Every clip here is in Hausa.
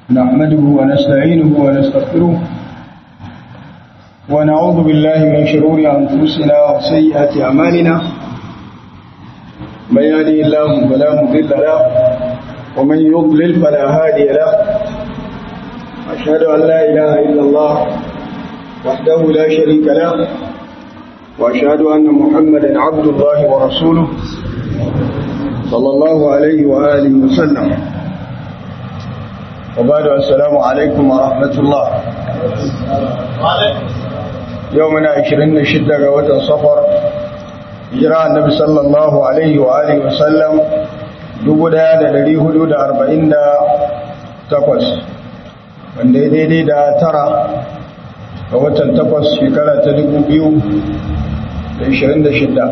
نحمده ونستعينه ونستغفره ونعوذ بالله من شرور أنفسنا وسيئات أعمالنا من يهده الله فلا مضل له ومن يضلل فلا هادي له أشهد أن لا إله إلا الله وحده لا شريك له وأشهد أن محمدا عبد الله ورسوله صلى الله عليه وآله وسلم وبعد السلام عليكم ورحمة الله يومنا عشرين شدة وتن صفر جراء النبي صلى الله عليه وآله وسلم دبدا لدي حدود أربعين دا تقوس wanda ya daidai da tara ga watan takwas shekara ta dubu biyu da ishirin da shida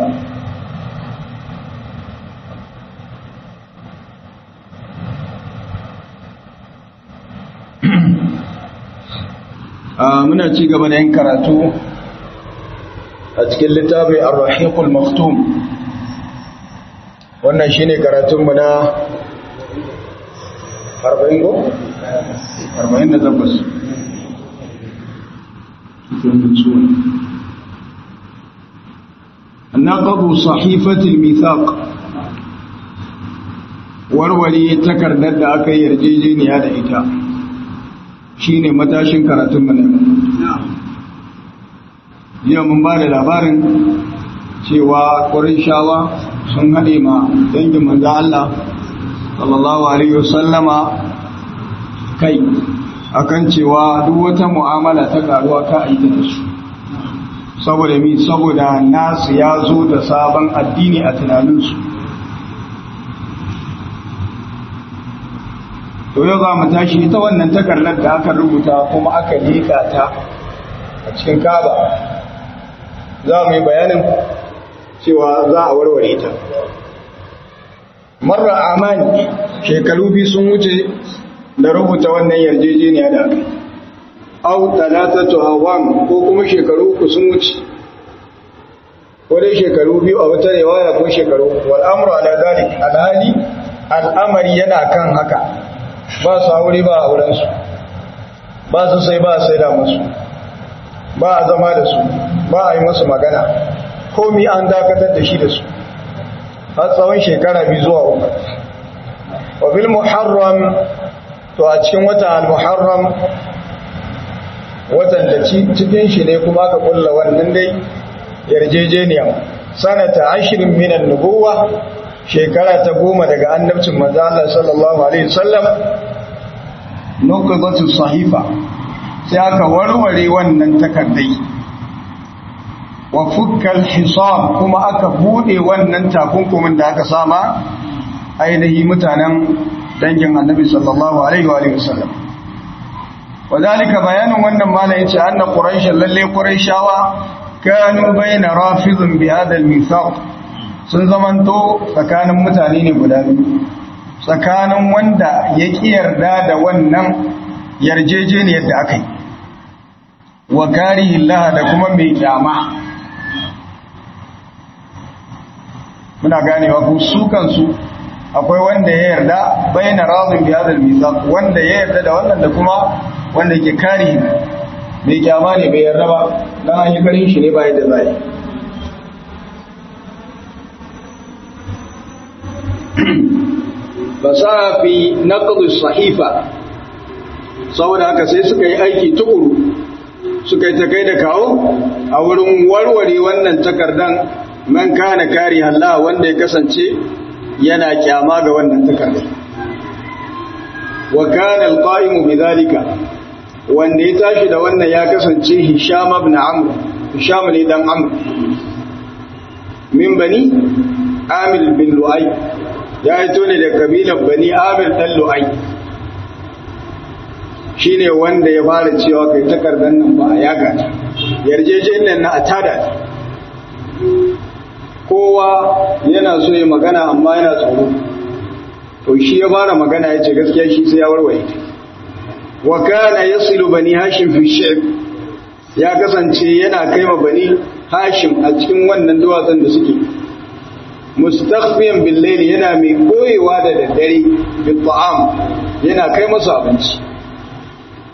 muna ci gaba da yin karatu a cikin littafi ar-rahiqul maktum wannan shine karatunmu na 40 go 48 نقض صحيفة الميثاق warware takardar da aka yi yarjejeniya da ita shine matashin karatun mu yau mun ba da labarin cewa shawa sun haɗe ma dangin manzo Allah sallallahu alaihi wasallama kai akan cewa duk wata mu'amala ta karuwa ka aita da su saboda mi saboda nasu ya zo da sabon addini a tunaninsu to yau za mu tashi ita wannan takardar da aka rubuta kuma aka liƙa ta a cikin kaba za mu yi bayanin cewa za a warware ta marar amani shekaru biyu sun wuce da rubuta wannan yarjejeniya da aka au talatatu awam ko kuma shekaru uku sun wuce ko dai shekaru biyu a wata riwaya ko shekaru wal amru ala dalik alhali al'amari yana kan haka ba su aure ba auren su ba su sai ba sai da musu ba a zama da su ba a yi musu magana komi an dakatar da shi da su har tsawon shekara biyu zuwa uku wa bil muharram to a cikin watan al-muharram watan da cikin shi ne kuma aka kulla wannan dai yarjejeniya sanata ashirin minan nubuwa shekara ta goma daga annabcin manzo Allah sallallahu alaihi wasallam nuqdatu sahifa sai aka warware wannan takardai wa fukkal hisab kuma aka bude wannan takunkumin da aka sama ainihi mutanen dangin annabi sallallahu alaihi wa sallam wadalika bayanin wannan mala yace anna quraish lalle quraishawa kanu baina rafidun bi hada al-mithaq sun zamanto tsakanin mutane ne guda biyu tsakanin wanda ya ki yarda da wannan yarjejeniyar da aka yi wa karihillah da kuma mai kyama muna ganewa ku su kansu akwai wanda ya yarda bayyana razin bi hadal mizan wanda ya yarda da wannan da kuma wanda yake kari mai kyama ne bai yarda ba dan an yi karin shi ne ba yadda zai fasa fi naqd sahifa saboda haka sai suka yi aiki tukuru suka yi ta kai da kawo a wurin warware wannan takardan man kana kari Allah wanda ya kasance yana kyama ga wannan takardar wa kana alqa'imu bidhalika wanda ya tashi da wannan ya kasance Hisham ibn Amr Hisham ne dan Amr min bani Amir bin Lu'ay ya fito ne da kabilar bani Amir dan Lu'ay shine wanda ya fara cewa kai takardar nan ba a yaga yarjejeniyar na a tada kowa yana so ya magana amma yana tsoro to shi ya fara magana ya ce gaskiya shi sai ya warware wa kana yasilu bani hashim fi shi'b ya kasance yana kai ma bani hashim a cikin wannan duwatsun da suke mustakhfiyan bil layli yana mai koyewa da daddare bi ta'am yana kai masu abinci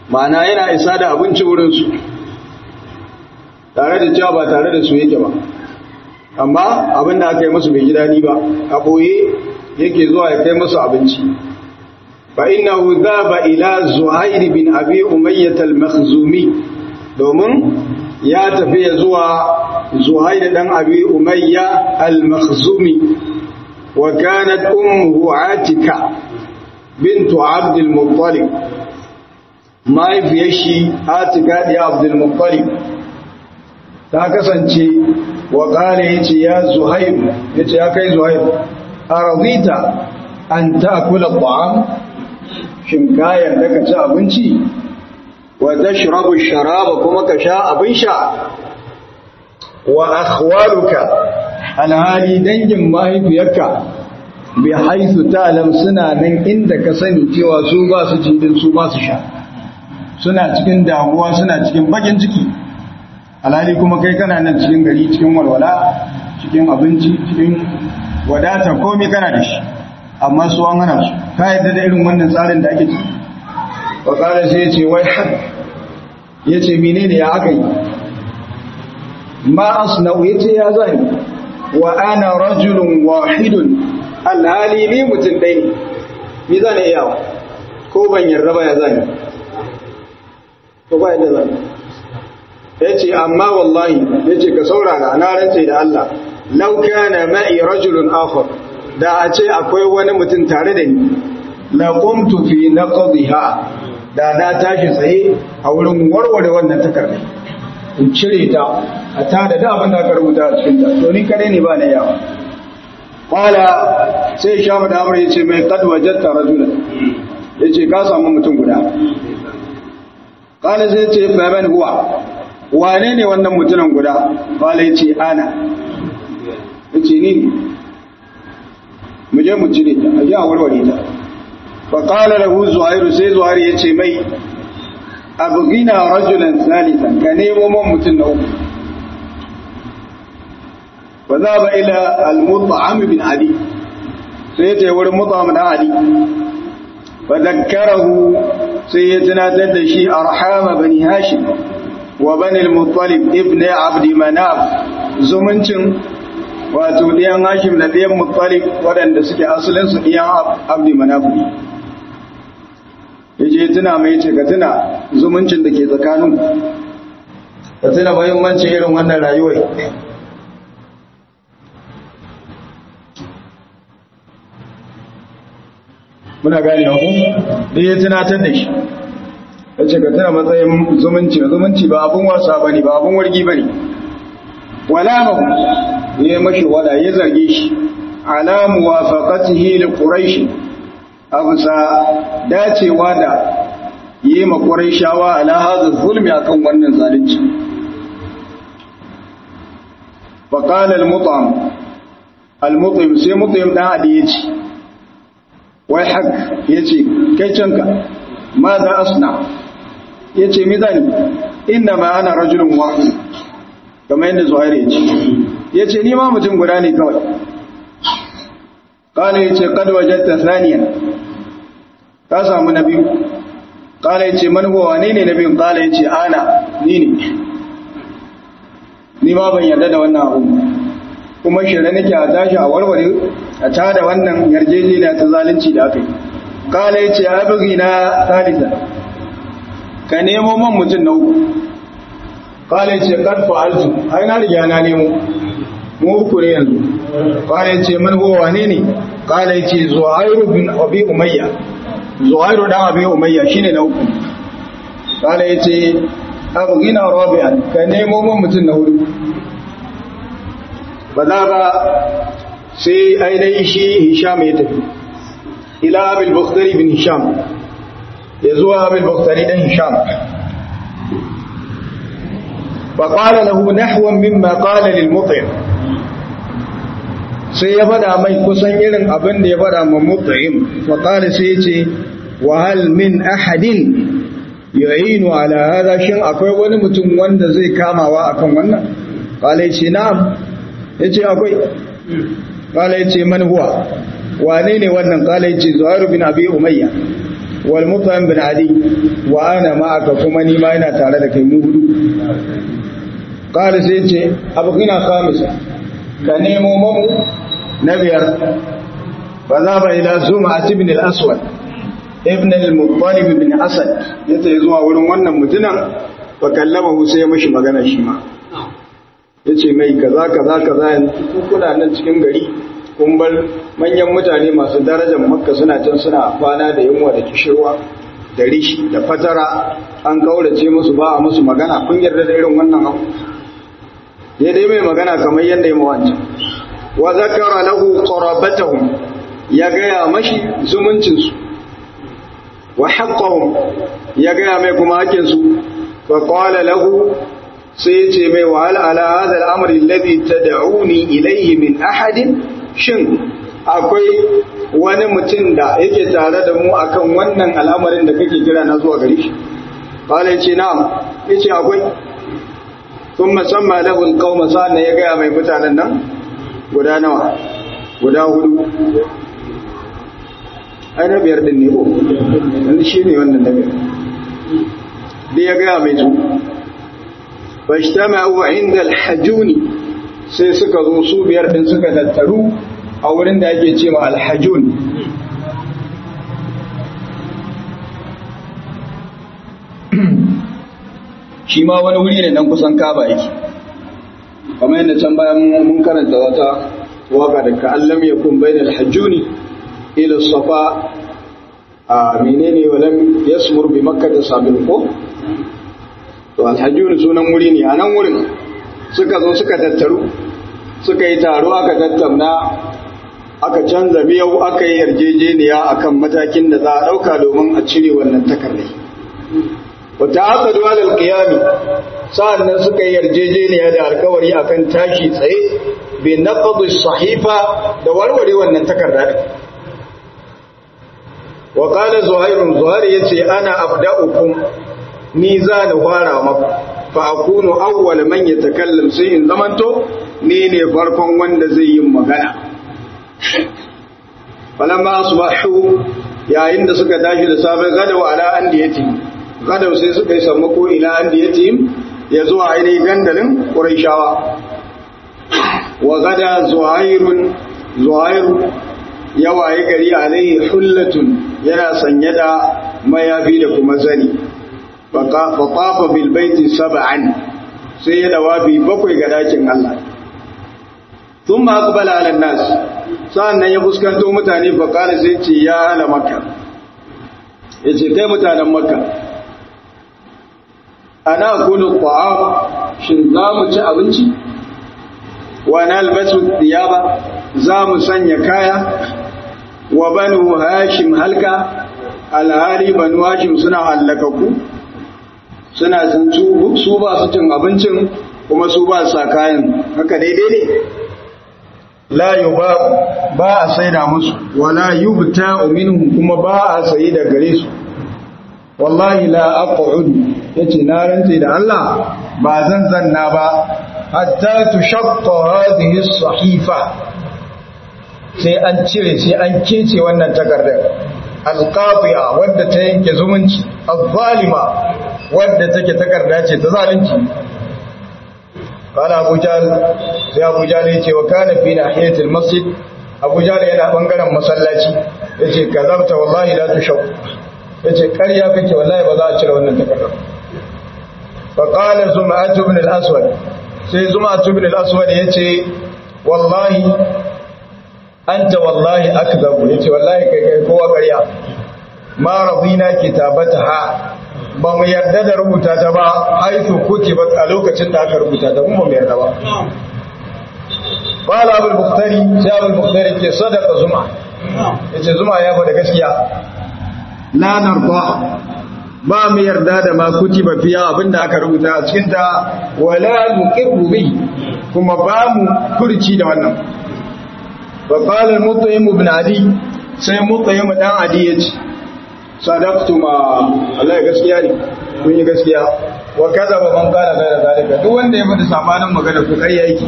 ma'ana yana isa da abinci wurinsu tare da cewa ba tare da su yake ba amma abin da aka yi musu bai ji daɗi ba a ɓoye yake zuwa ya kai musu abinci fa innahu dhaba ila zuhair bin abi umayyah al-makhzumi domin ya tafi ya zuwa zuhair dan abi umayya al-makhzumi wa kanat ummuhu atika bintu abd al-muttalib mahaifiyar shi atika da abd al-muttalib ta kasance wa kare yace ya zuhair yace ya kai zuhair arzita an ta'kula ta'am shin kayan da ka ci abinci wa tashrabu sharaba kuma ka sha abin sha wa akhwaluka alhali dangin mahaifiyarka bi haisu ta'lam suna nan inda ka sani cewa su ba su ci din su ba su sha suna cikin damuwa suna cikin bakin ciki alhali kuma kai kana nan cikin gari cikin walwala cikin abinci cikin wadata komai kana da shi amma su an hana su ka yadda da irin wannan tsarin da ake ciki wa kala sai ya ce wai hak ya ce menene ya aka yi ma asna'u ya ce ya zani wa ana rajulun wahidun alhali ni mutum ɗaya ne ni zane iyawa ko ban yarda ba ya zani ko ba yadda zani ya ce amma wallahi ya ce ka saurara na rantse da Allah lau kana ma'i rajulun akhar da a ce akwai wani mutum tare da ni la qumtu fi naqdha da na tashi tsaye a wurin warware wannan takardar in cire ta a tada da abin da aka rubuta a cikin ta to ni kare ne ba na yawa qala sai shamu da amr yace mai qad wajadta rajulan yace ka samu mutum guda qala sai yace fa man huwa wane ne wannan mutumin guda qala yace ana yace ni mu je mu cire ta a ji a warware ta fa qala lahu zuhairu sai zuhairu yace mai abghina rajulan salisan ka nemo man mutum na uku fa zaba ila al-mut'am bin ali sai ya ce wurin mut'am da ali fa dakkarahu sai ya tunatar da shi arhama bani hashim wa bani al-muttalib ibn abd manaf zumuncin wato ɗiyan hashim da ɗiyan muttalib waɗanda suke asalinsu ɗiyan abdi manafi ya ce tuna mai ce ka tuna zumuncin da ke tsakanin ka tuna mahimmancin irin wannan rayuwai muna gani ku da ya tunatar da shi ya ce ka tuna matsayin zumunci zumunci ba abin wasa ba ne ba abin wargi ba ne wala ya mashi wada ya zarge shi ala muwafaqatihi li quraish absa dacewa da yi ma quraishawa ala hadha zulmi akan wannan zalunci fa qala al-mut'am al-mut'im sai mut'im dan adi yace wai hak yace kai canka ma za asna yace mi zani inna ma ana rajulun wahid kamar yadda zuhairi ya ce ya ce nima mutum guda ne kawai kala ya ce kada wajatta saniya ka samu na biyu kala ya ce manuwa ne ne na biyun kala ya ce ana ni ne ni ma ban yarda da wannan abu kuma shirya nake a tashi a warware a tada wannan yarjejeniya ta zalunci da aka yi kala ya ce abin na salisa ka nemo man mutum na uku kala ce kad fa'altu ai na riga na nemo mu uku ne yanzu kala ce man huwa wane ne kala ce zuhairu bin abi umayya zuhairu dan abi umayya shine na uku kala ce abghina rabi'an ka nemo mun mutum na hudu ba za ba sai ainihin shi hisham ya tafi ila abil bukhtari bin hisham ya zuwa abil bukhtari dan hisham فقال له نحو مما قال للمطعم sai ya fada mai kusan irin abin da ya fada ma mut'im fa qala sai yace wa hal min ahadin yu'inu ala hada shin akwai wani mutum wanda zai kamawa akan wannan qala yace na'am yace akwai qala yace man huwa wane ne wannan qala yace zuhair bin abi umayya wal mut'im bin adi wa ana ma'aka kuma ni ma ina tare da kai mu hudu qala sai ce abqina khamisa ka nemo mamu na biyar fa za ba ila zuma ibn al-aswad ibn al-muttalib ibn asad yace zuwa wurin wannan mutunan fa kallama sai ya mashi magana shi ma yace mai kaza kaza kaza yanzu kuna nan cikin gari kun bar manyan mutane masu darajar makka suna can suna kwana da yunwa da kishirwa da rishi da fatara an kaurace musu ba a musu magana kun yarda da irin wannan abu ya dai mai magana kamar yadda ya mawancan wa zakara lahu qarabatahum ya gaya mashi zumuncin su wa haqqahum ya gaya mai kuma hakkin su fa qala lahu sai ya ce mai wa hal ala hadha al-amri alladhi tad'uni ilayhi min ahadin shin akwai wani mutum da yake tare da mu akan wannan al'amarin da kake kira na zuwa gari shi qala yace na'am yace akwai thumma samma lahu alqawma sana ya ga mai mutanen nan guda nawa guda hudu ai na biyar din ne ko dan shi ne wannan na biyar da ya ga mai su fashtama'u 'inda al-hajuni sai suka zo su biyar din suka tattaru a wurin da ake ce ma alhajun shi ma wani wuri ne nan kusan kaba yake kamar yadda can bayan mun karanta wata waka da ka'allam ya kun bai da alhajuni ila safa a menene walam yasmur bi makka da sabin ko to alhajuni sunan wuri ne a nan wurin suka zo suka tattaru suka yi taro aka tattauna aka canza miyau aka yi yarjejeniya akan matakin da za a ɗauka domin a cire wannan takardai wata aka zuwa da alƙiyami sa'annan suka yi yarjejeniya da alkawari akan tashi tsaye bai na sahifa da warware wannan takarda da wa ƙala zuhairun zuhair ya ce ana abda'ukum ni za ni fara maku fa akunu awwal man yatakallam sai in zamanto ni ne farkon wanda zai yi magana falamma asbahu yayin da suka tashi da safe gada wa ala andiyati gada sai suka yi sammako ila andiyati ya zuwa ainihin gandalin quraishawa wa gada zuhairun zuhairu ya waye gari alaihi hullatun yana sanye da mayafi da kuma zani fa tafa bil baiti sab'an sai ya dawabi bakwai ga dakin Allah ثم أقبل على الناس sa'annan ya fuskanto mutane faƙari sai ce ya ala makka ya ce kai mutanen makka ana kunu ƙwa'am shin za mu ci abinci wa na albasu ba za mu sanya kaya wa banu hashim halka alhari banu hashim suna hallakaku suna sun su ba su cin abincin kuma su ba sa kayan haka daidai ne la yuba ba a saida musu wala yubta minhum kuma ba a sayi da gare su wallahi la aq'ud yace na rantsi da Allah ba zan zanna ba hatta tushaqqa hadhihi as-sahifa sai an cire sai an kece wannan takardar alqafiya wadda ta yanke zumunci az-zalima wadda take takarda ce ta zalunci Kala Abu Jahl sai Abu Jahl ya ce wa kana fi nahiyatil masjid Abu Jahl yana bangaren masallaci yace kazabta wallahi la tushaw yace ƙarya kake wallahi ba za a cire wannan takardar fa qala zum'at ibn al-aswad sai zum'at ibn al-aswad yace wallahi anta wallahi akdhabu yace wallahi kai kai kowa ƙarya ma radina kitabataha ba mu yarda da rubuta ta ba haifu kuke ba a lokacin da aka rubuta ta kuma mu yarda ba qala abul bukhtari sai abul bukhtari ke sadaka zuma yace zuma ya faɗa gaskiya la narda ba mu yarda da ma kutiba fiya abinda aka rubuta a cikin ta wala nuqirru bi kuma ba mu furci da wannan wa qala al-mutayyim ibn adi sai mutayyim dan adi yace sadaqtu ma Allah gaskiya ne kun yi gaskiya wa kadaba man kana da zalika duk wanda ya faɗi sabanin magana ko ƙarya yake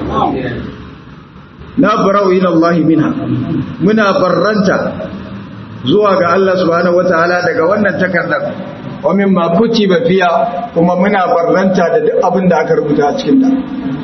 na barau ila Allah minha muna barranta zuwa ga Allah subhanahu wataala daga wannan takardar wa mimma kutiba fiha kuma muna barranta da duk abin da aka rubuta a cikin ta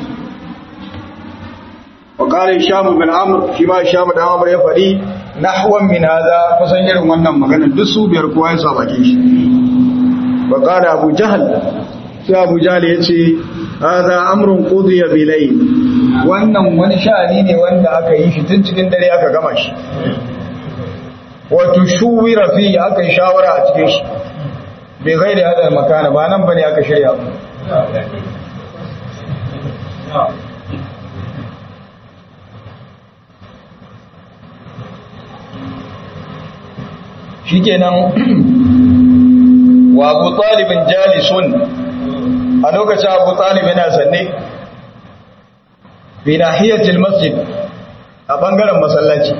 wa qala hisham bin amr shi ma hisham da amr ya fadi nahwan min hada kusan irin wannan magana duk su biyar kowa ya sa bakin shi wa qala abu jahl sai abu jahl yace hada amrun qudiya bilayl wannan wani sha'ani ne wanda aka yi shi tun cikin dare aka gama shi wato shuwira fi aka yi shawara a cikin shi bai zai da hadar makana ba nan bane aka shirya shikenan wa abu talibin jalisun a lokacin abu talib yana zanne bi nahiyatil masjid a bangaren masallaci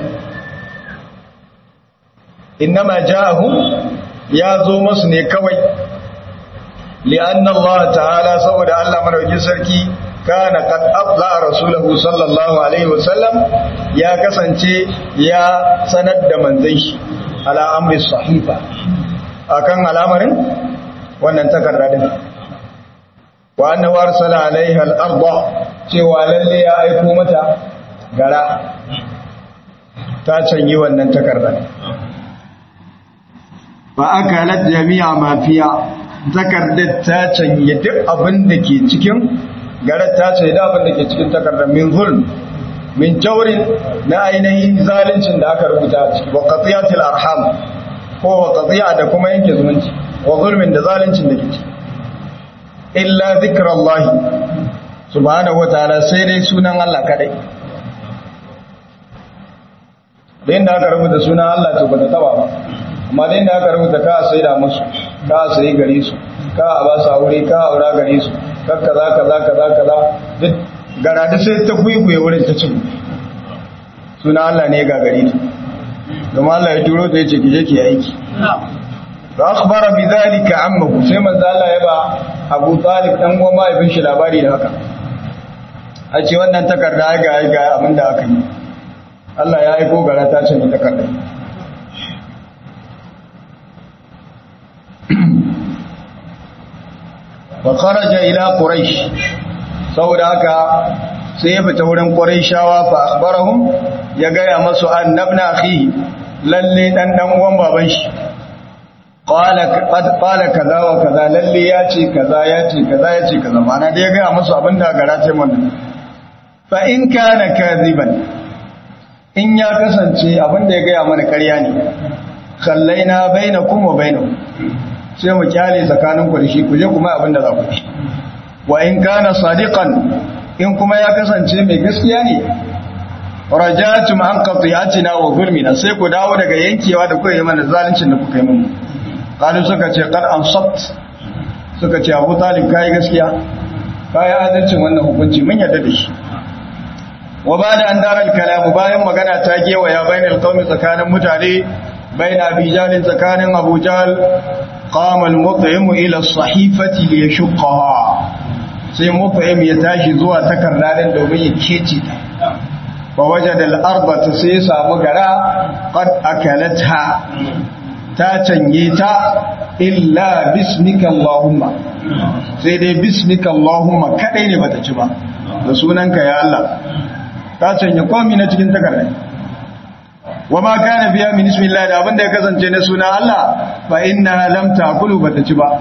innama ja'ahum ya zo masu ne kawai li'anna Allah ta'ala saboda Allah madaukakin sarki kana qad abla rasulahu sallallahu alaihi wasallam ya kasance ya sanar da manzon shi ala amri sahifa akan al'amarin wannan takarda din wa annahu arsala alaiha al-ardh cewa lalle ya aiko mata gara ta canyi wannan takarda ba aka lat jami'a mafiya takardar ta canye duk abin da ke cikin garar ta ce da abin da ke cikin takardar min zulm min jawrin na ainihin zalincin da aka rubuta a ciki wa qatiyatil arham ko wa qatiya da kuma yanke zumunci wa zulmin da zalincin da ke ciki illa zikrallahi subhanahu wataala sai dai sunan Allah kadai da inda aka rubuta sunan Allah to ba ta taba ba amma da inda aka rubuta ka sai da musu ka sai gare su ka a ba su aure ka aura gare su ka kaza kaza kaza kaza duk gara da sai ta kuikuye wurin ta cin sunan Allah ne ga gare ta kuma Allah ya turo ta yace ki je ki aiki fa akhbara bi dhalika ammuhu sai manzo Allah ya ba Abu Talib dan uwan mahaifin shi labari da haka a ce wannan takarda ga ga abin da aka yi Allah ya aiko gara ta ce ni takarda wa kharaja ila quraish saboda haka sai ya fita wurin quraishawa fa akhbarahum ya gaya masu annabna akhi lalle dan dan uwan baban shi qala qad qala kaza wa kaza lalle ya ce kaza ya ce kaza ya ce kaza mana da ya gaya masu abinda gara ce mun fa in kana kadhiban in ya kasance abinda ya gaya mana ƙarya ne kallaina bainakum wa bainahu sai mu kyale tsakanin ku da shi ku je kuma abinda za ku yi wa in kana sadiqan in kuma ya kasance mai gaskiya ne rajatum an qati'atina wa zulmina sai ku dawo daga yankewa da kuka yi mana zaluncin da kuka yi mun kalu suka ce qad ansabt suka ce Abu Talib kai gaskiya kai adalcin wannan hukunci mun yarda da shi wa bada an daral kalamu bayan magana ta gewaya bainal qaumi tsakanin mutane bain abi jalin tsakanin abu jal qama al-mut'im ila as-sahifati li yashqaha sai mut'im ya tashi zuwa takardar domin ya kece ta fa wajada al-arba sai ya samu gara qad akalatha ta canye ta illa bismika allahumma sai dai bismika allahumma kadai ne bata ci ba da sunanka ya Allah ta canye komai na cikin takardar wa ma kana biya min ismillah da abinda ya kasance na suna Allah fa inna lam takulu bata ci ba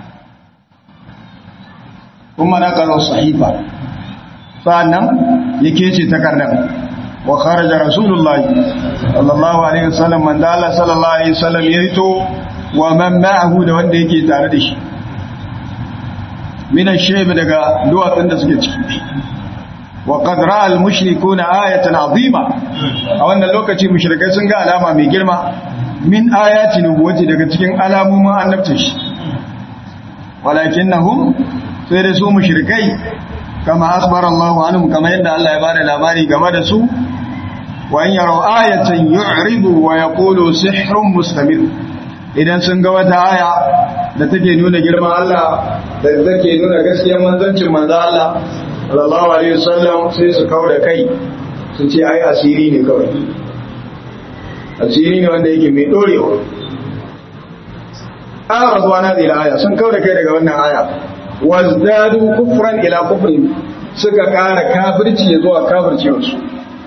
kuma na karo sahifa sannan yake ce takardar wa kharaja rasulullahi sallallahu alaihi wasallam man da Allah sallallahu alaihi wasallam ya hito wa man ma'ahu da wanda yake tare da shi min ash-shayb daga duwatsun da suke ciki وقد راى المشركون آية عظيمة a wannan lokaci mushrikai sun ga alama mai girma min ayati nubuwati daga cikin alamomin annabcin shi walakinnahum sai da su mushrikai kama akhbara Allahu anhum kama yadda Allah ya bada labari game da su wa in yaraw ayatan yu'ridu wa yaqulu sihrun mustamir idan sun ga wata aya da take nuna girman Allah da take nuna gaskiyar manzancin manzo Allah sallallahu alaihi wasallam sai su kawo da kai su ce ai asiri ne kawai asiri ne wanda yake mai dorewa aradu an hadhihi al-aya sun kauda kai daga wannan aya wazdadu kufran ila kufrin suka kara kafirci ya zuwa kafircewar su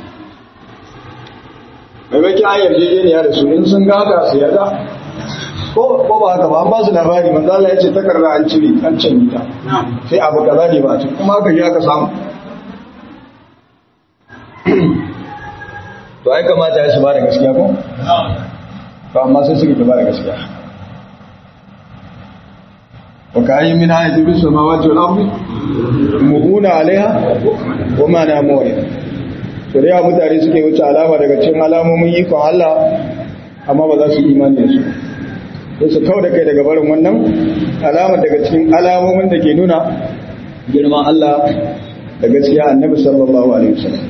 maimakon ayar jejeniya da su in sun gaka su yarda ko ko ba haka ba an ba su labari manzo Allah ya ce takarda an cire an canje ta sai abu kaza ne ba kuma haka ji aka samu to ai kamata ya su ba da gaskiya ko to amma sai suka ba da gaskiya wa ka ayyin min ayatin bis samawati wal ardi muhuna alaiha wa ma na mawri to da mutane suke wuce alama daga cikin alamomin ikon Allah amma ba za su imani da su sai su kau da kai daga barin wannan alama daga cikin alamomin da ke nuna girman Allah da gaskiya annabi sallallahu alaihi wasallam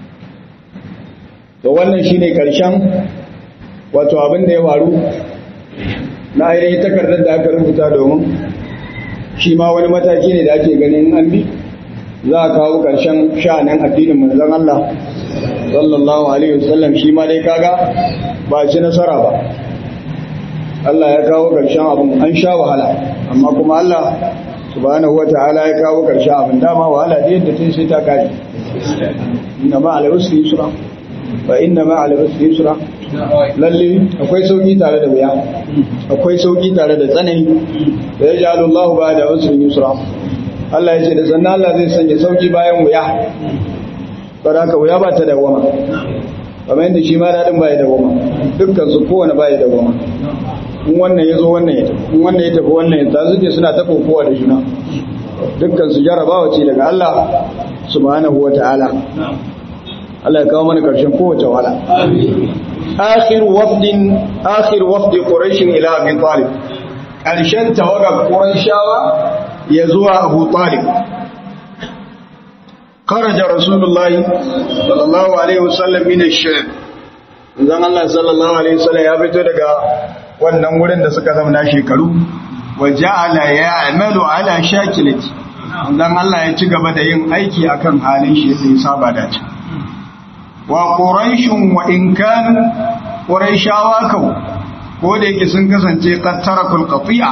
to wannan shine karshen wato abin da ya faru na ainihin takardar da aka rubuta domin shi ma wani mataki ne da ake ganin an bi za a kawo karshen sha'anin addinin manzon Allah sallallahu alaihi wasallam shi ma dai kaga ba ci nasara ba Allah ya kawo karshen abin an sha wahala amma kuma Allah subhanahu wata'ala ya kawo karshen abin dama wahala da yadda tun sai ta kare inna ma ala usri yusra fa inna ma ala usri yusra lalle akwai sauki tare da wuya akwai sauki tare da tsanani da ya ja'alu Allah ba da usri yusra Allah ya ce da sannan Allah zai sanya sauki bayan wuya saboda wuya ba ta dawama kamar yadda shi ma dadin ba ya dawama dukkan su kowane ba ya dawama in wannan ya zo wannan ya tafi in wannan ya tafi wannan ya tafi suke suna ta kokowa da juna dukkan su jarabawa ce daga Allah subhanahu wa ta'ala Allah ya kawo mana karshen kowace wahala akhir wafdin akhir wafdi quraish ila abi talib karshen tawaga quraishawa ya zuwa abu talib خرج رسول الله صلى الله عليه وسلم من الشام zan Allah sallallahu alaihi wasallam ya fito daga wannan wurin da suka zama shekaru wa ja'ala ya'malu ala shakilati dan Allah ya ci gaba da yin aiki akan halin shi sai saba da ci wa quraishun wa in kan quraishawa kau ko da yake sun kasance qad tarakul qati'a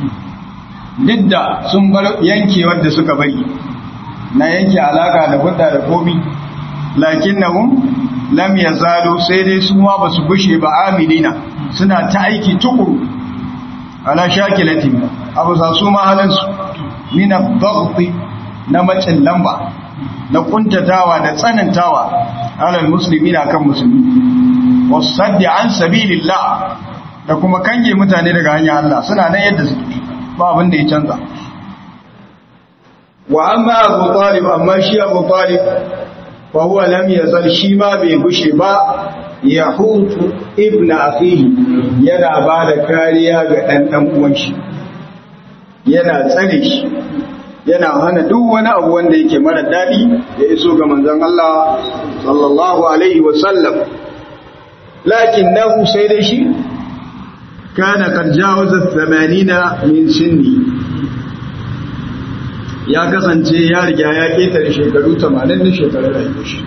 didda sun bar yankewar da suka bari na yanke alaka da hudda da komi lakinnahum lam yazalu sai dai su ma basu gushe ba amilina suna ta aiki tukuru ala shakilatin abu sa su ma halin su min ad na macin lamba na kuntatawa da tsanantawa alal muslimina kan musulmi wasaddi an sabilillah da kuma kange mutane daga hanyar Allah suna nan yadda suke ba abin da ya canza wa amma abu talib amma shi abu talib fa huwa lam yazal shi ma bai gushe ba yahutu ibn akhihi yana ba da kariya ga dan dan uwan shi yana tsare shi yana hana duk wani abu wanda yake mara dadi ya iso ga manzon Allah sallallahu alaihi wa sallam lakinnahu sai dai shi kana qad jawaza 80 min sinni ya kasance ya riga ya ketare shekaru 80 na shekarar rayuwar shi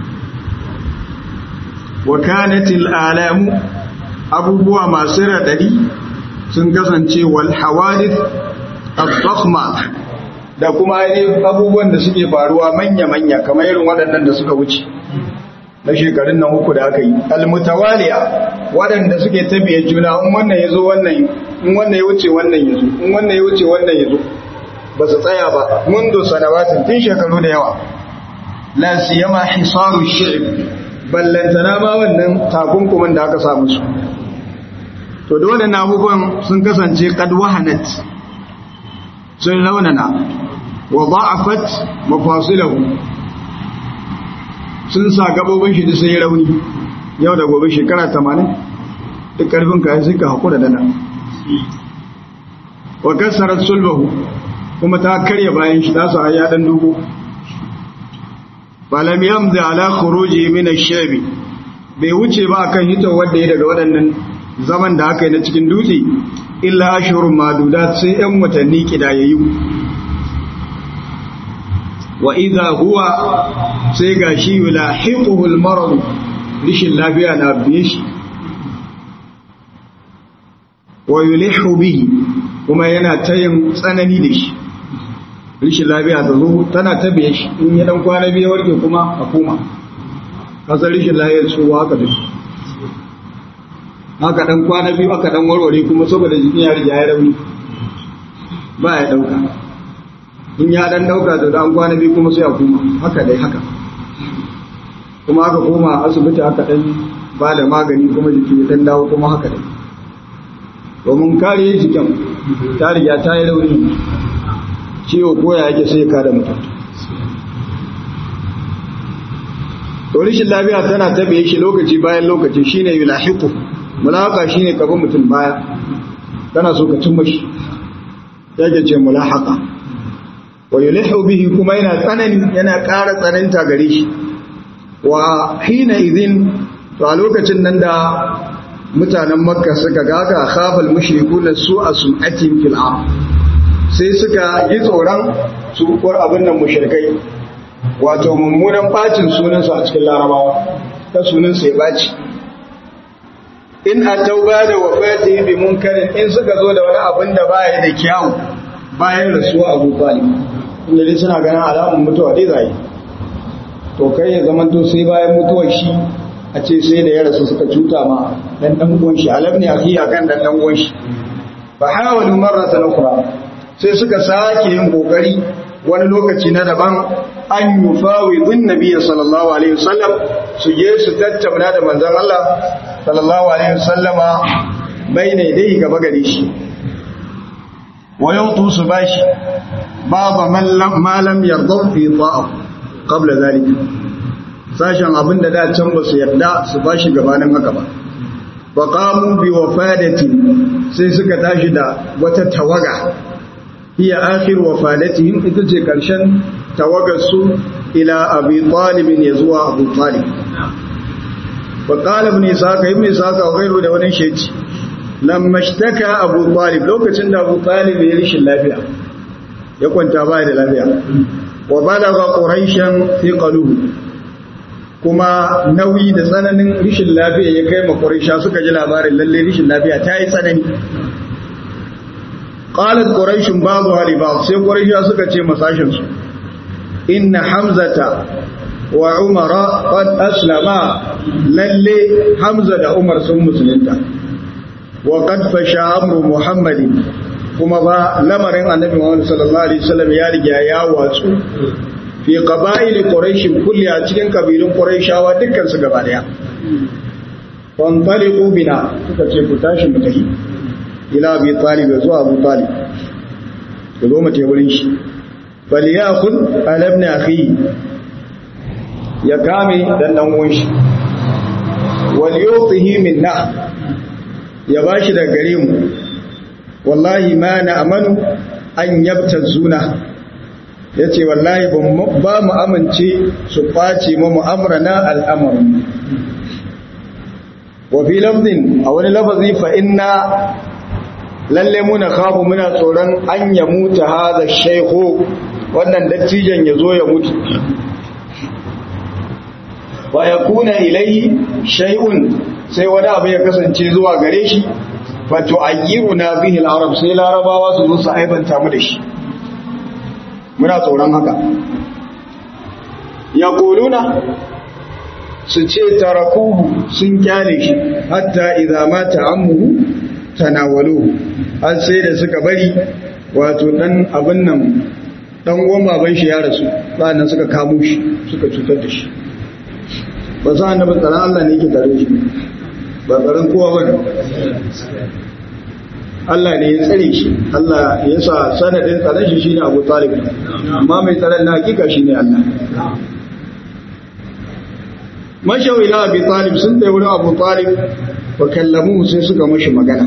wa kanatil alamu abubuwa masu radadi sun kasance wal hawadith ad-dakhma da kuma ainihin abubuwan da suke faruwa manya-manya kamar irin waɗannan da suka wuce na shekarun nan uku da aka yi almutawaliya waɗanda suke tabiye juna in wannan ya zo wannan in wannan ya wuce wannan ya zo in wannan ya wuce wannan ya zo ba su tsaya ba mundu sanawatin tun shekaru da yawa la siyama hisaru shi'b ballantana ma wannan takunkumin da aka samu su to da waɗannan abubuwan sun kasance kad wahanat sun launana wa da'afat mafasilahu sun sa gabobin shi da sai rauni yau da gobe shekara 80 duk karfin ka sai ka hakura da nan wa kasarat sulbahu kuma ta karya bayan shi ta sa ya dan dugo falam yamdi ala khuruji min ash-shabi bai wuce ba akan hito wanda ya daga waɗannan zaman da aka yi na cikin dutse illa ashurun madudat sai yan watanni kidayayyu wa idha huwa sai gashi yulahiquhu al-marad rishin lafiya na biye shi wa yulihu bihi kuma yana ta yin tsanani da shi rishin lafiya ta zo tana ta biye shi in ya dan kwana biyu warke kuma a koma kasar rishin lafiya su haka da haka dan kwana biyu aka dan warware kuma saboda jikin ya riga ya rauni ba ya dauka in ya dan dauka to dan kwana biyu kuma sai a koma haka dai haka kuma aka koma asibiti aka dan ba da magani kuma jiki ya dan dawo kuma haka dai domin kare jikin ta riga ta yi rauni ciwo koya yake sai ka da mutum to rishin lafiya tana tabiye shi lokaci bayan lokaci shine yulahiqu mulaka shine kaban mutum baya kana so ka cimma shi yake ce mulahaka wa yulihu bihi kuma yana tsanani yana ƙara tsananta gare shi wa hina idin to a lokacin nan da mutanen makka suka gaga khafal mushrikuna su a sum'atin fil ard sai suka yi tsoron su kuwar abin nan mushrikai wato mummunan bacin sunansu a cikin larabawa ta sunansu ya baci in a tauba da wafati bi munkarin in suka zo da wani abin da baya da kyawu bayan rasuwa abu talib inda dai suna ganin alamun mutuwa dai zai to kai ya zama to sai bayan mutuwar shi a ce sai da ya rasu suka cuta ma dan dan uwan shi alam ne akhi akan dan dan uwan shi fa hawalu marratan ukhra sai suka sake yin kokari wani lokaci na daban an yufawidun nabiyyi sallallahu alaihi wasallam su je su tattauna da manzon Allah sallallahu alaihi wasallama bayne dai gaba gare shi wa yautu su bashi baba ma lam yarda fi ta'a qabla zalika sashen abin da da can ba su yarda su bashi gabanin haka ba wa qamu bi wafadati sai suka tashi da wata tawaga hiya akhir wafadatihim ita ce karshen tawagar su ila abi talib ya zuwa abu talib wa qala ibn isaka ibn isaka wa ghayru da wani sheci lamma ishtaka abu talib lokacin da abu talib ya rishin lafiya ya kwanta baya da lafiya wa balagha quraishan fi qaluhu kuma nauyi da tsananin rishin lafiya ya kai ma quraisha suka ji labarin lalle rishin lafiya ta yi tsanani qalat quraishun ba'dha li ba'd sai quraisha suka ce masashin su inna hamzata wa umara qad aslama lalle hamza da umar sun musulunta wa qad fasha amru muhammadin kuma ba lamarin annabi muhammad sallallahu alaihi wasallam ya riga ya watsu fi qaba'il quraish kulli a cikin kabilun quraishawa dukkan su gaba daya fantaliqu bina suka ce ku tashi mu tafi ila abi talib zuwa abu talib ku zo mu je wurin shi falyakul ala ibn akhi ya kame dan dan uwan shi wal yutihi minna ya bashi daga gare mu wallahi ma na amanu an yabtazuna yace wallahi ba mu amince su kwace mu mu'amrana al'amarin wa fi lafzin a wani lafazi fa inna lalle muna khafu muna tsoron an ya mutu hadha shaykhu wannan dattijan ya zo ya mutu wa yakuna ilayhi shay'un sai wani abu ya kasance zuwa gare shi fa tu'ayyiruna bihi al-arab sai larabawa su zo su aibanta mu da shi muna tsoron haka yaquluna su ce tarakuhu sun kyale shi hatta idza mata ammuhu tanawaluhu har sai da suka bari wato dan abin nan dan uwan baban shi ya rasu sannan suka kamo shi suka cutar da shi ba sa annabi tsaron Allah ne yake tare shi ba tsaron kowa ba ne Allah ne ya tsare shi Allah ya sa sanadin tsaron shi shine Abu Talib amma mai tsaron na hakika shine Allah mashau ila Abi Talib sun tsaye wurin Abu Talib wa kallamu sai suka mashi magana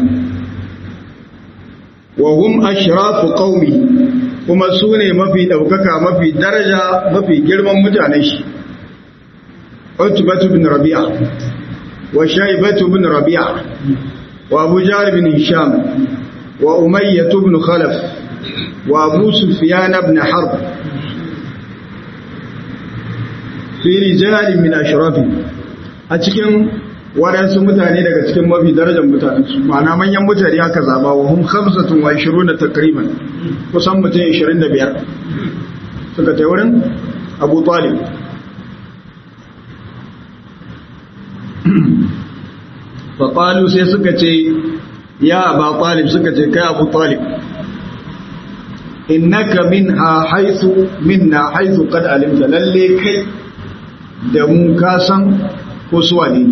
wa hum ashrafu qaumi kuma su ne mafi daukaka mafi daraja mafi girman mutanen shi Utbatu bin Rabi'a wa Shaybatu bin Rabi'a wa Abu Jahl bin Hisham wa Umayyah bin Khalaf wa Abu Sufyan bin Harb fi rijal min ashrafi a cikin waɗansu mutane daga cikin mafi darajar mutane su ma'ana manyan mutane aka zaba wa hum khamsatun wa ishiruna takriban kusan mutum 25 suka ta wurin Abu Talib fa qalu sai suka ce ya Abu Talib suka ce kai Abu Talib innaka minha haythu minna haythu qad alimta lalle kai da mu ka san ko suwa ne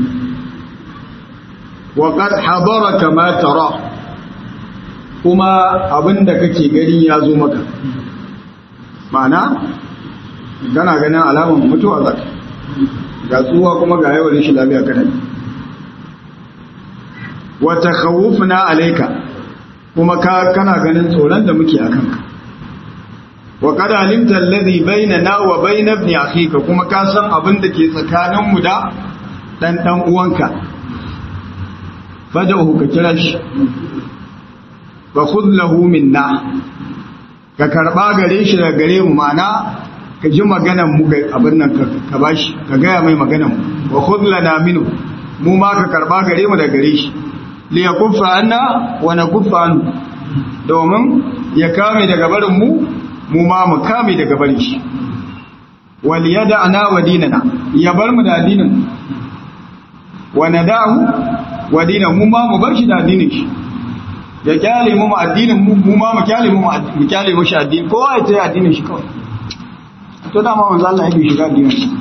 wa qad hadaraka ma tara kuma abinda kake gani ya zo maka ma'ana kana ganin alamun mutuwa zaka ga tsuwa kuma ga yawan shi lafiya kana wa takhawufna alayka kuma ka kana ganin tsoron da muke akan ka wa qad alimta alladhi bainana wa bain ibn akhika kuma ka san abin da ke tsakanin mu da dan dan uwanka fad'uhu ka kira shi fa khudh lahu minna ka karba gare shi daga gare mu mana ka ji maganan mu abin nan ka bashi ka gaya mai maganan mu wa khudh lana minhu mu ma ka karba gare mu daga gare shi li yakuffa anna wa nakuffa anhu domin ya kame daga barin mu mu ma mu kame daga barin shi wal yad'ana wa dinana ya bar mu da addinin wa nadahu wa dinan mu ma mu bar shi da addinin shi ya kyale mu addinin mu mu ma mu kyale mu mu kyale mu shi addini kowa ya tayi addinin shi kawai to dama manzo Allah yake shiga addinin shi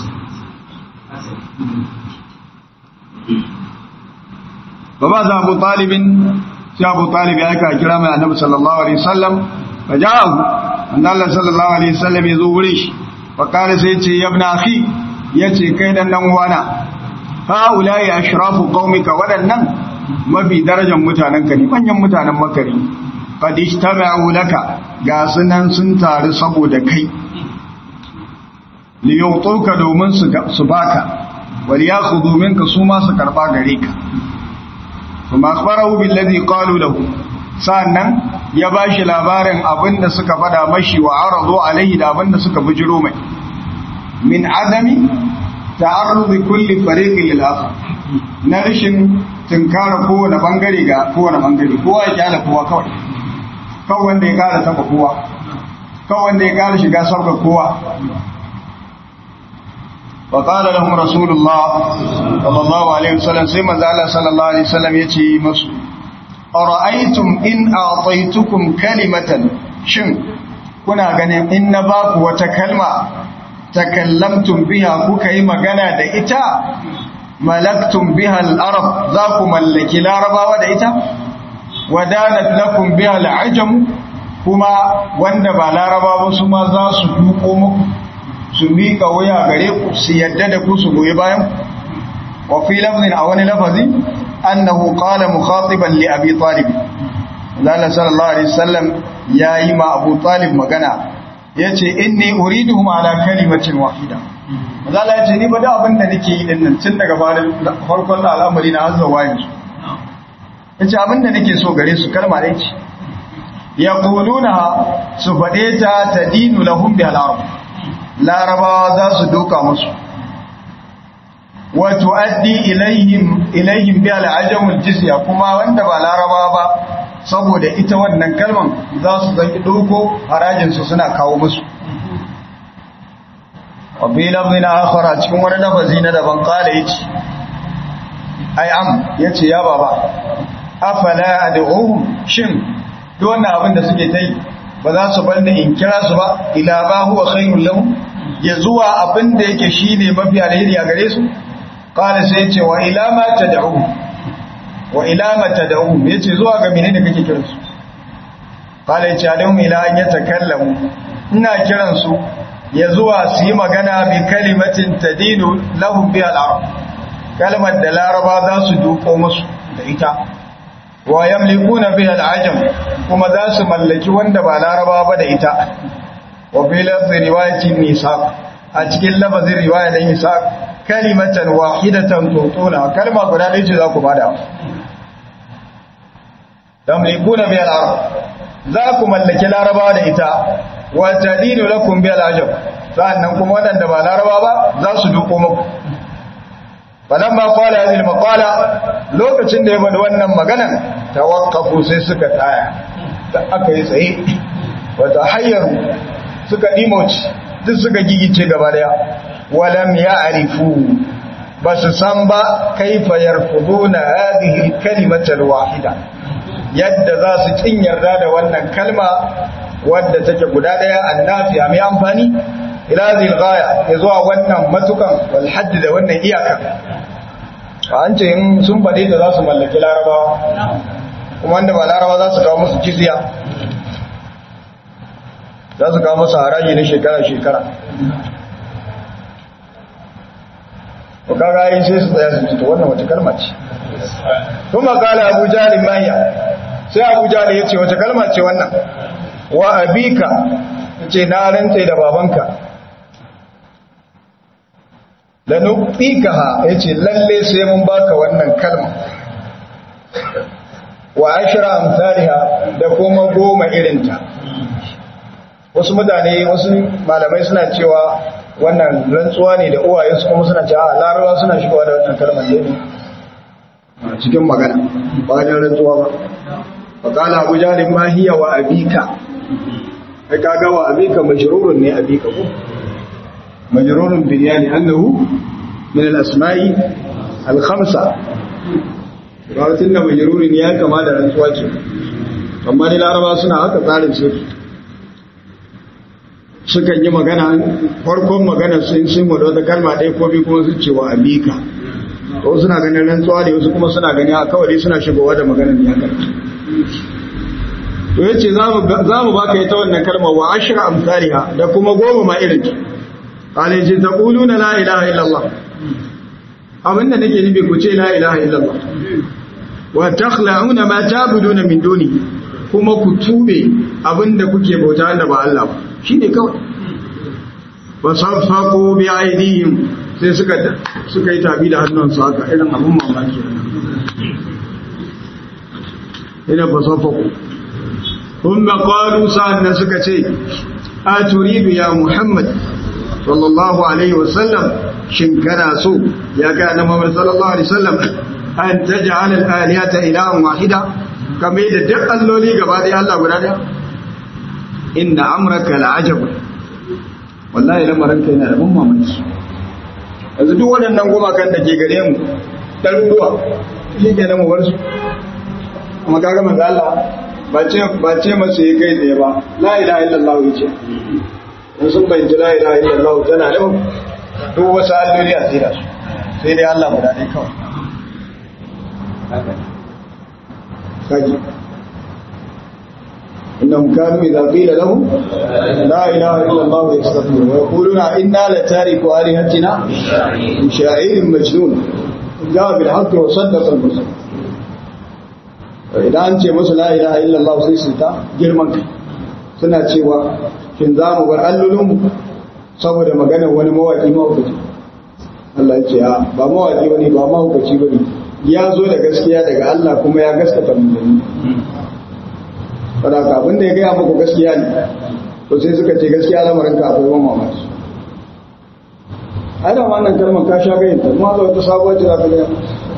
baba za Abu Talibin sai Abu Talib ya aika kira mai Annabi sallallahu alaihi wasallam fajahu Allah sallallahu alaihi wasallam ya zo wurin shi fa kare sai ce ya ibn akhi yace kai dan dan uwana ha ulai ashrafu qaumika wadannan mafi darajar mutanenka ne manyan mutanen makari qad ijtama'u laka ga sunan sun taru saboda kai li yutuka domin su su baka wal yakhudhu minka su ma su karba gare ka kuma akhbarahu billadhi qalu lahu sannan ya bashi labarin abinda suka fada mashi wa aradu alaihi da abinda suka bujiro mai min adami ta'arrudi kulli fariqin lil akhar na rashin tunkara kowane bangare ga kowane bangare kowa ya kyala kowa kawai kawai wanda ya kara taba kowa kawai wanda ya kara shiga sauka kowa wa qala lahum rasulullah sallallahu alaihi wasallam sai manzo Allah sallallahu alaihi wasallam yace musu ara'aytum in a'taytukum kalimatan shin kuna ganin in na baku wata kalma takallamtum biha kuka yi magana da ita malaktum biha al-arab za ku mallaki larabawa da ita wadanat lakum biha al-ajam kuma wanda ba larabawa su ma za su duko muku su mika waya gare ku su yadda da ku su goyi bayan wa fi lafzin a wani lafazi annahu qala mukhatiban li abi talib Allah sallallahu alaihi wasallam yayi ma Abu Talib magana yace inni uriduhum ala kalimatin wahida Mazala ya ce ni ba da abin da nake yi din nan tun daga farkon al'amari na hazza wayan su. Ya ce abin da nake so gare su kalma ɗaya ce. Ya kuluna su faɗe ta ta dinu lahum bi al'arab. Larabawa za su doka musu. Wa tu'addi ilaihim ilaihim bi al'ajamul jizya kuma wanda ba larabawa ba saboda ita wannan kalman za su zanki doko harajin su suna kawo musu. wafi lafzin akhara cikin wani lafazi na daban kala yace ai am yace ya baba afala ad'uhum shin duk wannan abin da suke tai ba za su bar in kira su ba ila ba huwa khairul lahum ya zuwa abin da yake shine mafi alheri a gare su kala sai yace wa ila ma tad'u wa ila ma tad'u yace zuwa ga menene kake kiran su kala yace alahum ila an yatakallamu ina kiran su ya zuwa su yi magana bi kalimatin tadinu lahum bi al-arab kalmar da laraba za su duko musu da ita wa yamlikuna bi al-ajam kuma za su mallaki wanda ba laraba ba da ita wa bi lafzi riwayatin nisaq a cikin lafazin riwaya da nisaq kalimatan wahidatan tutuna kalma guda ɗaya ce za ku bada yamlikuna bi al-arab za ku mallaki laraba da ita wa tadinu lakum bil ajab sannan kuma wadanda ba laraba ba za su duko muku fadan ba kwala hadhihi maqala lokacin da ya bada wannan magana tawaqqafu sai suka tsaya da aka yi tsaye wata hayyaru suka dimoci duk suka gigice gaba daya walam ya'rifu basu san ba kaifa yarfuduna hadhihi kalimata alwahida yadda za su kin yarda da wannan kalma wadda take guda daya annafiya mai amfani ila zil ghaya ya zuwa wannan matukan wal hadd da wannan iyaka an ce in sun bade da za su mallaki larabawa kuma wanda ba larabawa za su kawo musu jizya za su kawo musu haraji na shekara shekara ko kaga yin sai su tsaya su ci wannan wace kalma ce kuma kala abu jahal manya sai abu jahal ya ce wace kalma ce wannan wa abika ce na rantse da babanka lanuqikaha yace lalle sai mun baka wannan kalma wa ashra amsalha da kuma goma irinta wasu mutane wasu malamai suna cewa wannan rantsuwa ne da uwaye su kuma suna cewa larabawa suna shigowa da wannan kalmar ne cikin magana ba wajen rantsuwa ba faƙala abu jalin ma hiya wa abika kai kaga wa abika majrurun ne abika ko majrurun bil yani annahu min al asma'i al khamsa ba tun da majrurun ya kama da rantsuwa ce amma dai laraba suna haka tsarin su sukan yi magana farkon magana sun sun wada wata kalma ɗaya ko biyu kuma su ce wa abika to suna ganin rantsuwa da wasu kuma suna gani a kawai suna shigowa da maganar ya karfi to yace za mu baka ita wannan kalma wa ashra amsalha da kuma goma ma irin ki alaji taquluna la ilaha illallah abinda nake nufi ku ce la ilaha illallah wa takhla'una ma ta'buduna min duni kuma ku tube abinda kuke bauta wanda ba Allah ba shine kawai wa safaqu bi aydihim sai suka suka yi tabi da hannunsu haka irin abun mamaki ina fa safaqu thumma qalu sa'annan suka ce a turidu ya muhammad sallallahu alaihi wasallam shin kana so ya ga annabi Muhammad sallallahu alaihi wasallam an taj'al al-alihata ilahan wahida kamar da duk alloli gaba da Allah guda daya inna amraka la'ajab wallahi lamarin kai yana da ban mamaki yanzu duk waɗannan gumakan da ke gare mu ɗaruruwa shi ke mu bar su kuma kaga manzo Allah ba ce ba ce masu yi kai tsaye ba la ilaha illallah yace in sun bayyana la ilaha illallah tana da duk wasu alloli a tsira su sai dai Allah guda ɗaya kawai kaji إنهم كانوا إذا قيل لهم لا إله إلا الله يستغفرون ويقولون إنا لتاركوا آلهتنا شاعر مجنون جاء بالحق وصدق المرسل idan an ce musu la ilaha illallah sai su ta girman kai suna cewa shin za mu bar allolinmu saboda maganar wani mawaki mawakaci Allah ya ce a ba mawaki bane ba mahaukaci bane ya zo da gaskiya daga Allah kuma ya gaskata manzanni saboda abin da ya gaya muku gaskiya ne to sai suka ce gaskiya lamarin ka akwai wani mamaki ai da wannan kalmar ka sha gayin ta kuma wata sabuwar ce za ka gaya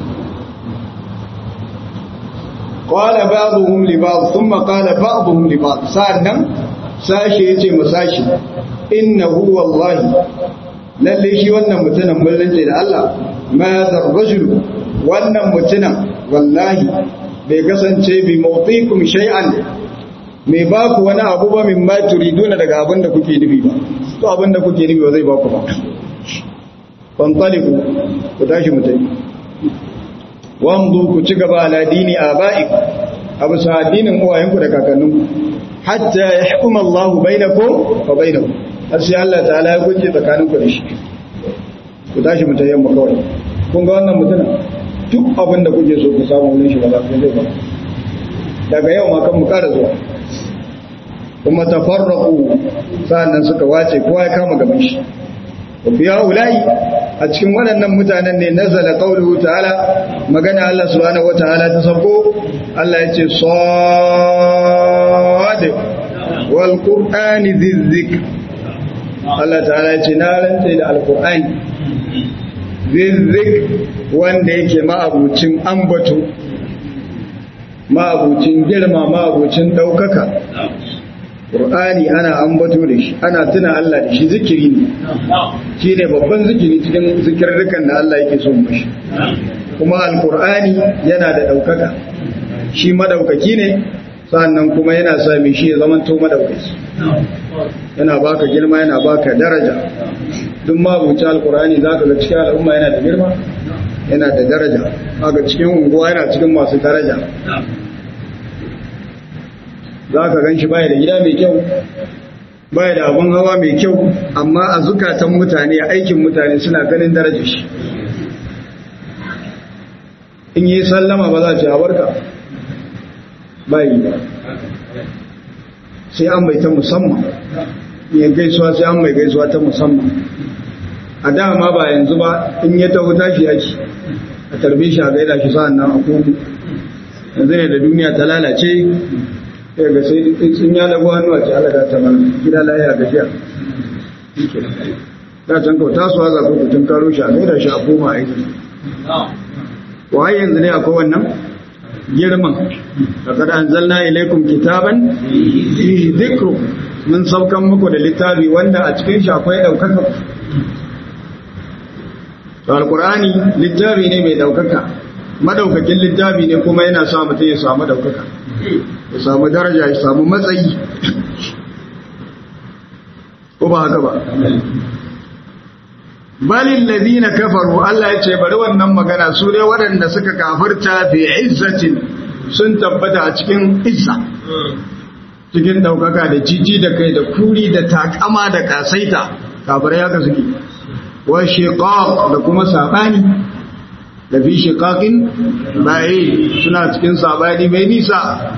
qala ba'dhum li ba'd thumma qala ba'dhum li ba'd sa'annan sashi yace masashi innahu wallahi lalle shi wannan mutumin mullanci da Allah ma zarrajul wannan mutumin wallahi bai kasance bi mawtikum shay'an mai ba ku wani abu ba min ma turiduna daga abin da kuke nufi ba to abin da kuke nufi ba zai ba ku ba fantaliku ku tashi mutai wamdu ku ci gaba ala dini aba'i abu sa addinin uwayenku da kakanninku hatta yahkum Allahu bainakum wa bainakum har sai Allah ta'ala ya gunje tsakaninku da shi ku tashi mutai yamma kawai kun ga wannan mutumin duk abin da kuke so ku samu wurin shi ba za ku zai ba daga yau ma kan mu ƙara zuwa kuma tafarraqu sa'annan suka wace kowa ya kama gaban shi fi ulai a cikin waɗannan mutanen ne nazala qawluhu ta'ala magana Allah subhanahu wata'ala ta sako Allah ya ce sad wal qur'ani dhikr Allah ta'ala ya ce na rantsa da alqur'ani zizzik wanda yake ma'abucin ambato ma'abucin girma ma'abucin ɗaukaka Qur'ani ana ambato da shi ana tuna Allah da shi zikiri ne shi ne babban zikiri cikin zikirrukan da Allah yake son mashi kuma alkur'ani yana da ɗaukaka shi madaukaki ne sannan kuma yana sa mai shi ya zamanto madaukaki yana baka girma yana baka daraja duk mabuci alkur'ani za ka ga cikin al'umma yana da girma yana da daraja haka cikin unguwa yana cikin masu daraja za ka gan shi baya da gida mai kyau baya da abin hawa mai kyau amma a zukatan mutane a aikin mutane suna ganin darajar shi in yi sallama ba za ce a barka bayi ba sai an bai ta musamman yin gaisuwa sai an mai gaisuwa ta musamman a dama ba yanzu ba in ya taho tashi yaki a tarbe shi a gaida shi sa'an nan a kogu yanzu ne da duniya ta lalace ya ga sai sun ya lagu hannu a ce alaga ta mana gida lahiya gajiya da can kawo tasowa za ku tun karo shi a gaida shi a koma aiki wa yanzu ne akwai wannan girman da kada an zalna ilaikum kitaban fi dhikru mun saukan muku da littafi wanda a cikin shi akwai daukaka to alqur'ani littafi ne mai daukaka madaukakin littafi ne kuma yana sa mutum ya samu daukaka ya samu daraja ya samu matsayi ko ba haka ba balin ladina kafaru Allah ya ce bari wannan magana su dai waɗanda suka kafirta fi izzatin sun tabbata a cikin izza cikin ɗaukaka da jiji da kai da kuri da takama da kasaita kafirai haka suke wa shiqaq da kuma sabani da fi shiqaqin bai suna cikin sabani mai nisa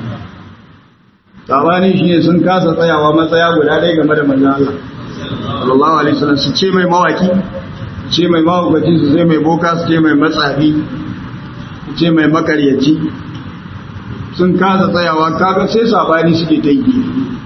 sabani shine sun kasa tsayawa matsaya guda ɗaya game da manzon Allah sallallahu alaihi wasallam su ce mai mawaki ce mai mahaukaci su ce mai boka su ce mai matsafi su ce mai makaryaci sun kasa tsayawa kaga sai sabani suke ta yi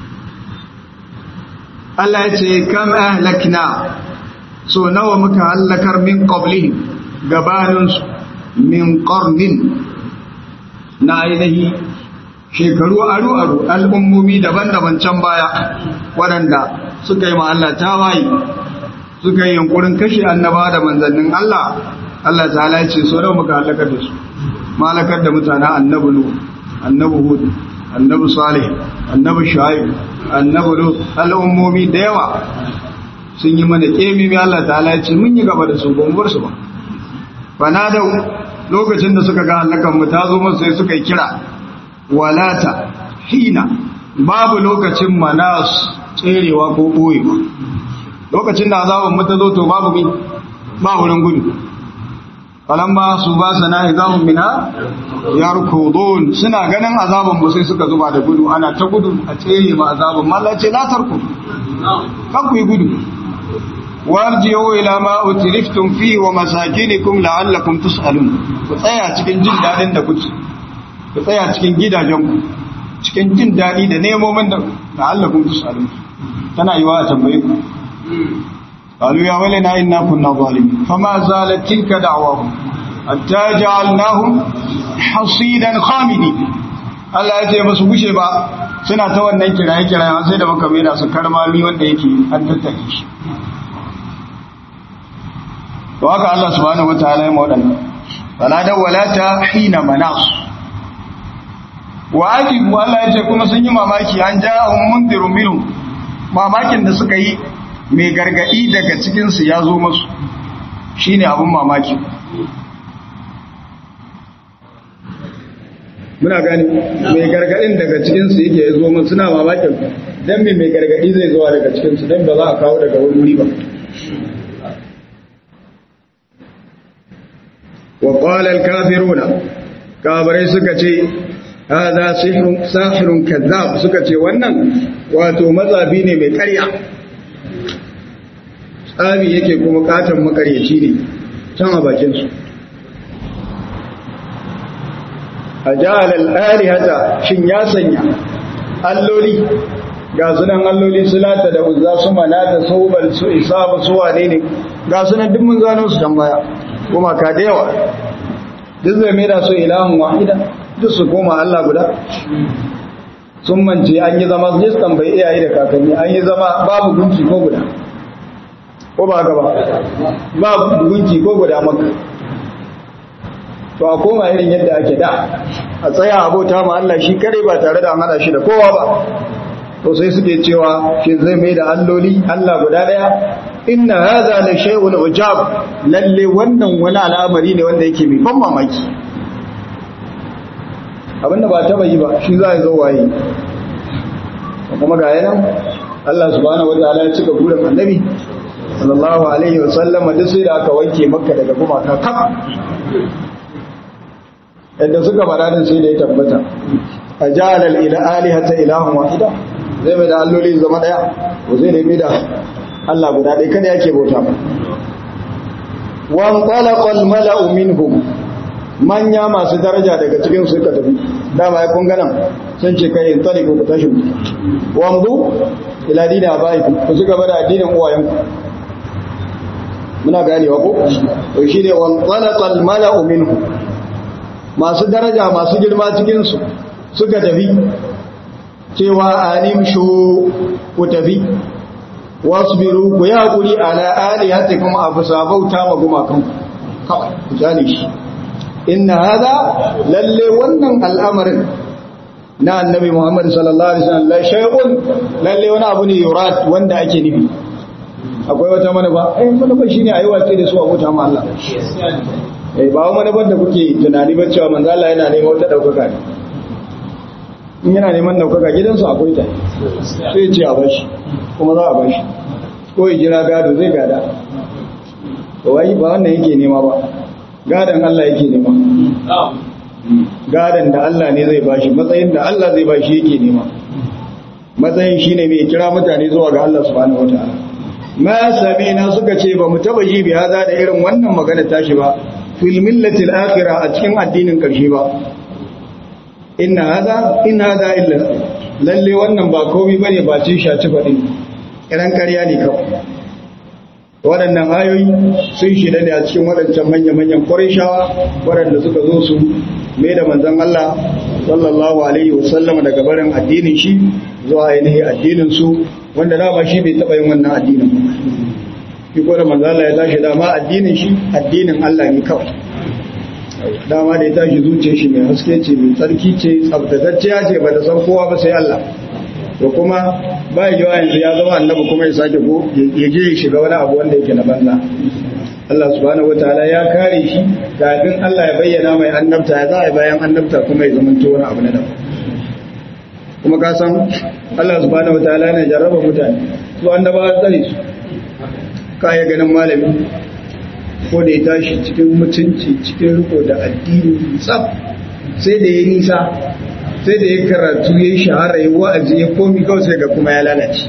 Allah ya ce kam ahlakna so nawa muka halakar min qablihim gabaninsu min qarnin na ainihi shekaru aru-aru al'ummomi daban-daban can baya waɗanda suka yi ma Allah tawaye suka yi yankurin kashe annaba da manzannin Allah Allah ta'ala ce so da muka halakar da su malakar da mutanen annabi nu annabi hud annabi salih annabi shuaib annabi lut al'ummomi da yawa sun yi mana kemi mai Allah ta'ala ce mun yi gaba da su ba mu bar su ba bana da lokacin da suka ga halakan mu ta zo musu sai suka yi kira walata hina babu lokacin manas tserewa ko boyewa lokacin da azaban mu ta zo to babu bi ba wurin gudu falamma su ba sana izamun minha yarkudun suna ganin azaban mu sai suka zuba da gudu ana ta gudu a tsere ma azaban mallah ce la tarku kan ku yi gudu warji'u ila ma utriftum fi wa masakinikum la'allakum tus'alun ku tsaya cikin jin dadin da kuke ku tsaya cikin gidajen ku cikin jin dadi da nemomin da la'allakum tus'alun tana yiwa a tambaye ku قالوا يا ولنا إنا كنا ظالمين فما زالت تلك دعواهم حتى جعلناهم حصيدا خامدين Allah ya ce ba su gushe ba suna ta wannan kiraye kiraye sai da muka mena su karmami wanda yake an tattake shi to haka Allah subhanahu wataala ya wadannan wala da walata hina manas wa ajibu Allah ya ce kuma sun yi mamaki an ja'ahum mundirun minhum mamakin da suka yi mai gargadi daga cikinsu ya zo masu shi ne abin mamaki muna gani mai gargadin daga cikinsu yake ya zo masu suna mamakin don mai mai gargadi zai zuwa daga cikinsu don ba za a kawo daga wuri ba wa ƙwalar kafiruna kabarai suka ce haza sahirun kazzab suka ce wannan wato matsafi ne mai ƙarya tsami yake kuma katon makaryaci ne can a bakinsu a jihar al'ari hata shin ya sanya alloli ga sunan alloli sulata da uzza su manata saubar su isa ba su wane ne ga sunan duk mun gano su can baya kuma ka da yawa duk zai mai da su ilahun wahida duk su koma Allah guda sun mance an yi zama su tambayi iyaye da kakanni an yi zama babu gunki ko guda ko ba gaba babu gunki ko guda maka to a koma irin yadda ake da a tsaya abota ma Allah shi kare ba tare da an hada shi da kowa ba to sai suke cewa shi zai mai da alloli Allah guda daya inna hadha la shay'un ujab lalle wannan wani al'amari ne wanda yake mai ban mamaki abinda ba taba yi ba shi za ya zo waye kuma ga yana Allah subhanahu wataala ya cika burin annabi sallallahu alaihi wasallam duk sai da aka wanke makka daga gumaka kaf yadda suka faɗa din sai da ya tabbata ajala ila alihata ilahun wahida zai mai da alloli zama daya ko zai da da Allah guda ɗaya kada yake bauta ba wan talaqa al mala'u minhum manya masu daraja daga cikin su suka tafi dama ya kun ganan sun ce kai in taliku ku tashi wamdu ila dini abaiku ku ci gaba da addinin uwayenku muna ganewa ko to shine wan talaqa al mala'u minhum masu daraja masu girma cikin su suka tafi cewa animshu ku tafi wasbiru ku yi haƙuri ala alihatikum abu sabauta ma gumakan kawai ku jale shi inna hada lalle wannan al'amarin na annabi Muhammad sallallahu alaihi wasallam la shay'un lalle wani abu ne yurad wanda ake nufi akwai wata manufa eh manufa shine ayi wace da su abota ma Allah eh ba wani manufar da kuke tunani ba cewa manzo Allah yana neman wata daukaka ne in yana neman daukaka gidansu akwai ta sai ce a bashi kuma za a bashi ko ya jira gado zai gada to wai ba wannan yake nema ba gadon Allah yake nema gadon da Allah ne zai bashi matsayin da Allah zai bashi yake nema matsayin shine mai kira mutane zuwa ga Allah subhanahu wataala ma samina suka ce ba mu taba yi bi hada da irin wannan magana tashi ba fil millati al-akhirah a cikin addinin karshe ba inna hada in hada illa lalle wannan ba komai bane ba ce shaci fadin kiran ƙarya ne kawai waɗannan ayoyi sun shida ne a cikin waɗancan manya-manyan ƙwarishawa waɗanda suka zo su mai da manzan Allah sallallahu alaihi wasallam daga barin addinin shi zuwa ainihin addinin su wanda dama shi bai taɓa yin wannan addinin ba shi ko da manzan Allah ya tashi dama addinin shi addinin Allah ne kawai dama da ya tashi zuciya shi mai haske ce mai tsarki ce tsabtatacciya ce ba ta san kowa ba sai Allah to kuma ba yi yawa yanzu ya zama annabi kuma ya sake go ya je ya shiga wani abu wanda yake na banza Allah subhanahu wataala ya kare shi kafin Allah ya bayyana mai annabta ya za a bayan annabta kuma ya zama to wani abu na daban kuma ka san Allah subhanahu wataala yana jarraba mutane su annabawa tsare su ka ya ganin malami ko da ya tashi cikin mutunci cikin riko da addini tsaf sai da ya nisa sai da ya karatu ya yi shahara ya wa'azi ya komi kawai sai ga kuma ya lalace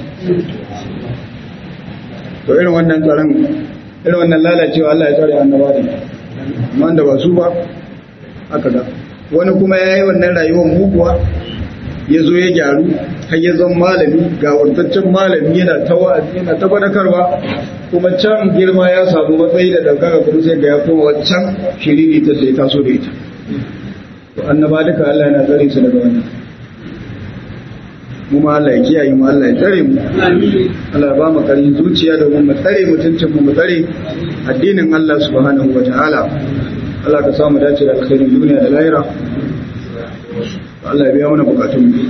to irin wannan tsaron irin wannan lalacewa Allah ya tsare annaba da wanda ba su ba aka ga wani kuma ya yi wannan rayuwar muguwa ya zo ya gyaru har ya zama malami ga wantaccen malami yana ta wa'azi yana ta fadakarwa kuma can girma ya samu matsayi da daukaka kuma sai ga ya koma wancan shiriri ta sai taso da ita to annaba duka Allah yana tsare su daga wannan mu ma Allah ya kiyaye mu Allah ya tsare mu Allah ya ba mu karin zuciya domin mu tsare mutuncin mu mu tsare addinin Allah subhanahu wataala Allah ka samu dace da alkhairin duniya da lahira Allah ya biya mana bukatun mu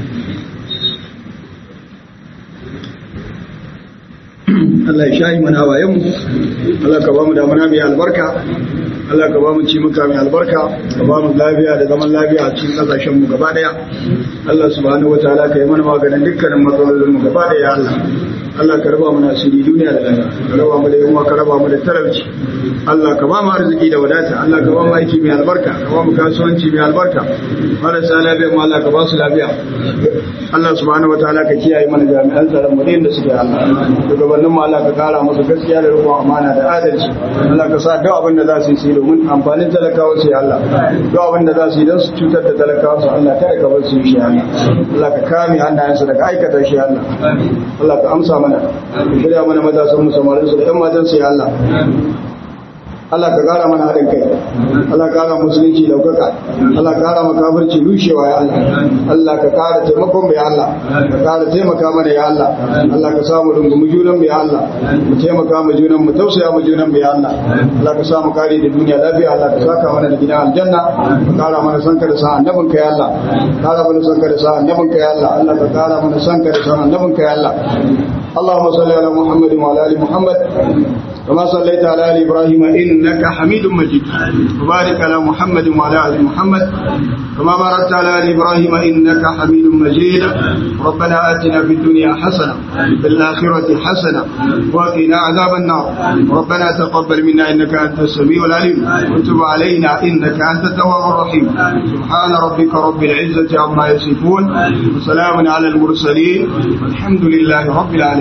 Allah ya shayi mana hawayen mu Allah ka ba mu damuna mai albarka Allah ka ba mu ci muka mai albarka ka ba mu lafiya da zaman lafiya a cikin kasashen mu gaba daya Allah subhanahu wataala ka yi mana maganin dukkanin matsalolin mu gaba daya Allah Allah ka raba mu nasiri duniya da lahira ka raba mu da yunwa ka raba mu da talauci Allah ka ba mu arziki da wadata Allah ka ba mu aiki mai albarka ka ba mu kasuwanci mai albarka marasa lafiya mu Allah ka ba su lafiya Allah subhanahu wataala ka kiyaye mana jami'an tsaron mu da suke Allah shugabannin mu Allah ka kara musu gaskiya da rikon amana da adalci Allah ka sa duk abin da za su yi domin amfanin talakawa su Allah duk abin da za su yi don su cutar da talakawa su Allah kada ka bar su yi shi Allah Allah ka kame hannayensu daga aikata shi Allah Allah ka amsa mana ka shirya mana matasan mu samarin su da ƴan matan su ya Allah Allah ka kara mana haɗin kai Allah ka kara musulunci daukaka Allah ka kara makafirci rushewa ya Allah Allah ka kara taimakon mu ya Allah ka kara taimaka mana ya Allah Allah ka samu rungumi junan mu ya Allah mu taimaka mu junan mu tausaya mu junan mu ya Allah Allah ka samu kare da duniya lafiya Allah ka saka mana da gidan aljanna ka kara mana sanka da sa annabin ka ya Allah kara mana sanka da sa annabin ka ya Allah Allah ka kara mana sanka da sa annabin ka ya Allah اللهم صل على محمد وعلى ال محمد كما صليت على ال ابراهيم انك حميد مجيد وبارك على محمد وعلى ال محمد كما باركت على ال ابراهيم انك حميد مجيد ربنا اتنا في الدنيا حسنه وفي الاخره حسنه وقنا عذاب النار ربنا تقبل منا انك انت السميع العليم وتب علينا انك انت التواب الرحيم سبحان ربك رب العزه عما يصفون وسلام على المرسلين والحمد لله رب العالمين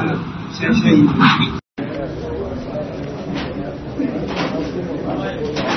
Amin.